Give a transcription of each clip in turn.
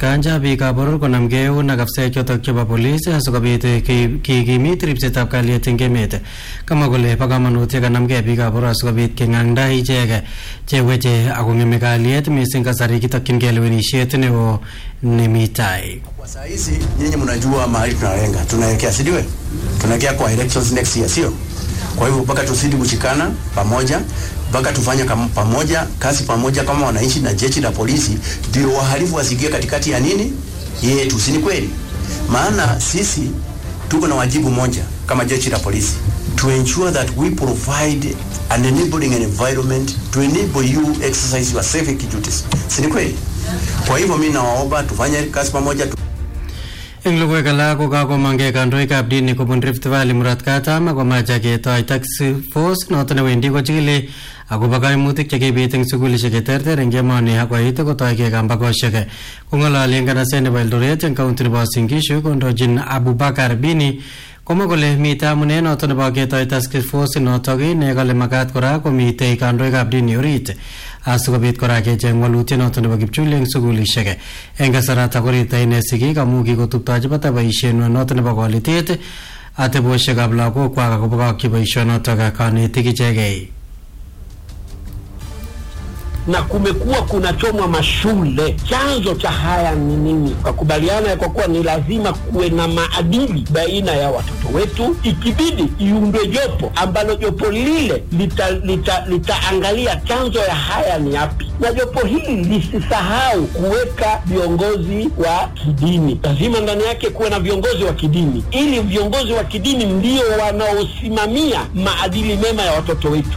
kanja biikab boror konamgei eun ak afisaek chotok chebo polis asikobit kikimit ripsetab kalyet eng emet kamwa kole bo kamanut yekanamgei biikab boror asikobit keng'angda ichek cheweche akong'eme kalyet mising kasari kitokyingei lewenisiet neo nemi tai Kwa saa hizi nyinyi mnajua mahali tunalenga, tunaelekea si ndio? Tunaelekea kwa elections next year, sio? Kwa hivyo mpaka tuzidi kushikana pamoja, mpaka tufanye kama pamoja kazi pamoja kama wananchi na jeshi la polisi, ndio wahalifu wasikie katikati ya nini yetu, si ni kweli? Maana sisi tuko na wajibu moja kama jeshi la polisi to ensure that we provide an enabling environment to enable you exercise your civic duties, si ni kweli? Kwa hivyo mimi nawaomba tufanye kazi pamoja tu eng logoiwek alak ko kakomangei kandoikab dini kobun Rift Valley murot katam akomache ketoi task force noto newendi kochikili akobo kaimutik chekibit eng sukulishek cheterter eng emoni akoit kotoigei kambakoshek kong'ololi eng kanaset nebo Eldoret eng kaunti nebo Uasin Gishu kondochin Abubakar Bini komwa kole mitei amune noto nebo ketoi task force notok ne kale makat kora komitei kandoikab dini orit asikobit kora kecheng walutiet noto nebo kipchuli eng sukulishek eng kasarata korita ine sigik amu kikotuptochi bata boisienwa noto nebo kolitet ateboshekab lagokwak akobokokyi boisionotok kanetik ichegei na kumekuwa kunachomwa mashule. Chanzo cha haya ni nini? Wakubaliana ya kwa kuwa ni lazima kuwe na maadili baina ya watoto wetu, ikibidi iundwe jopo ambalo jopo lile litaangalia lita, litaangalia chanzo ya haya ni yapi, na jopo hili lisisahau kuweka viongozi wa kidini. Lazima ndani yake kuwe na viongozi wa kidini, ili viongozi wa kidini ndio wanaosimamia maadili mema ya watoto wetu.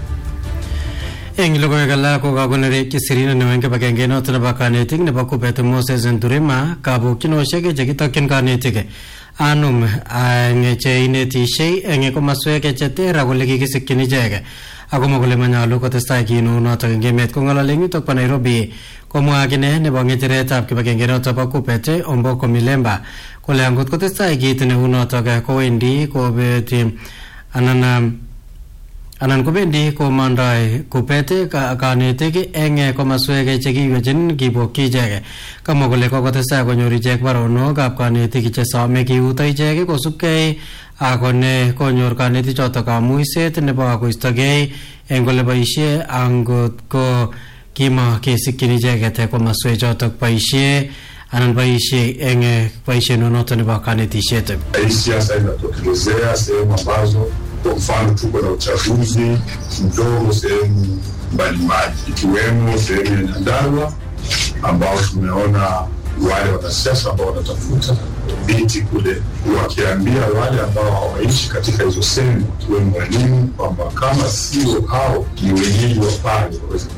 eng logoiwek alak ko kakonerekyi sirinet neo eng kibagenge noto nebo kanetik nebo kubet Moses Nturima kabukyinoshek chekitokyin kanetik anum eng che inetishei eng komaswek cheter akole kikisikyin ichek akomwa kole manyalu kotestai kinu notok eng emet kong'olole eng yutok bo Nairobi komwa akine nebo ng'echeretab kibagenge notok bo kubet Omboko Milemba kole angot kotestai kit neu notok kowendi kobeti anan anan kobendi komandoi kupet kanetik eng komaswek chekiywechin kibokyi ichek kamwa kole kokotestai konyor ichek baronokab kanetik chesome kiuto ichek kosubkei akone konyor kanetik chotok kamuiset nebo koistogei eng ole boisie angot ko kimo kesikyin icheket komaswek chotok boisie anan boisie eng boisiet noto nebo kanetisiet hii siasa inatokelezea sehemu ambazo kwa mfano tuko na uchaguzi mdogo sehemu mbalimbali ikiwemo sehemu ya Nyandarua ambao tumeona wale wanasiasa ambao wanatafuta viti kule wakiambia wale ambao hawaishi katika hizo sehemu ikiwemo walimu kwamba kama sio hao ni wenyeji wa pale waweze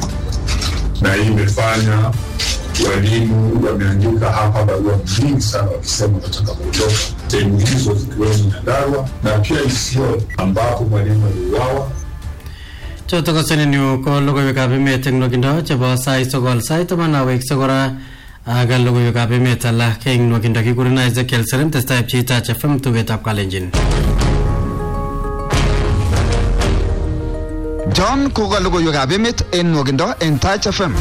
na hii imefanya walimu wameandika hapa barua nyingi sana wakisema wanataka kuondoka sehemu hizo zikiwemo Nyandarua na pia Isiolo ambapo mwalimu aliuawa. chotok ko senenyu ko logoiwekab emet eng nwakindo chebo sait sokol sait taman awekse kora ak logoiwekab emet alak eng nwakindo kikuren Ezekiel Serem testai pcheitach FM tugetab Kalenjin John koka logoiwekab emet en nwokindo en Touch FM.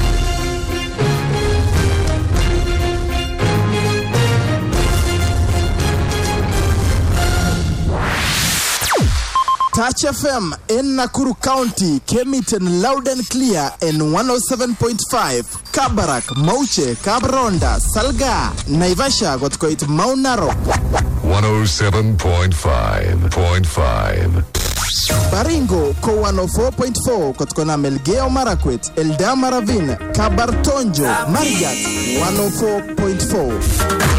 Touch FM in Nakuru County came it in loud and clear in 107.5. Kabarak, Mauche, Kabronda, Salga, Naivasha got quite Mount Narok. 107.5.5. Baringo ko 104.4 kutokana Melgeo Marakwet, Eldama Ravine, Kabartonjo, Marigat 104.4.